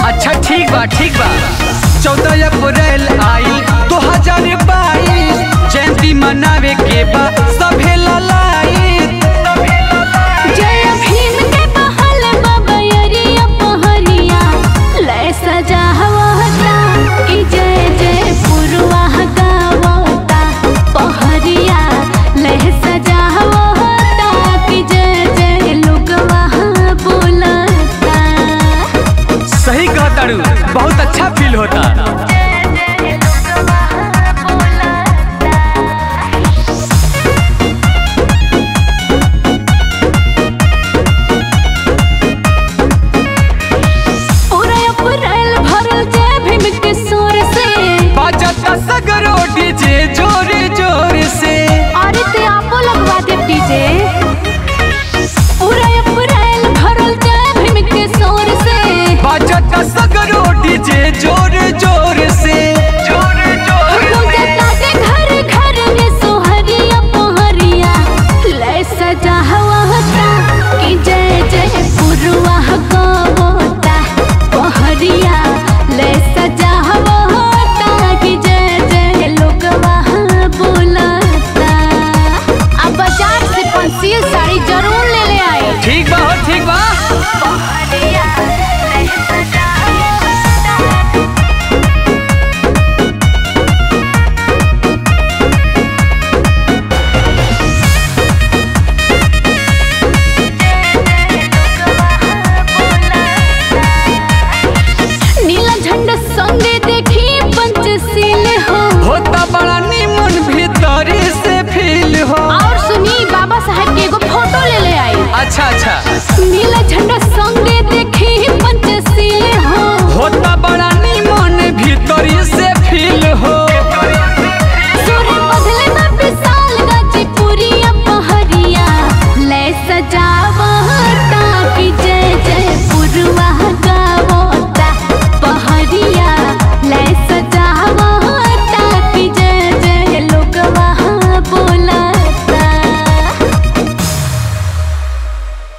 अच्छा ठीक बा ठीक बा चौदह अप्रैल आई दो हजार बाईस जयंती मनावे के बा सभे ललाई जय भीम के बहल बबयरिया पहरिया ले सजा हवता कि जय जय पुरवा गावता पहरिया ले सजा हवता कि जय जय लोगवा बोलता सही कहताड़ू बहुत अच्छा फील होता पूरा अप्रैल भरल जय भीम के सुर से बाजता सगरो डीजे जोर जोर से अरे ते आपो लगवा दे डीजे पूरा अप्रैल भरल जय भीम के सुर से बाजता सगरो डीजे जोर जोर से जोर जोर पूजता के घर घर में सोहरिया पोहरिया ले सजा हवा होता कि जय जय पुरवा गवता पोहरिया ले सजा हवा होता कि जय जय लोगवा बोलता अब बाजार से पंसील साड़ी जरूर ले ले आए ठीक बा हो ठीक बा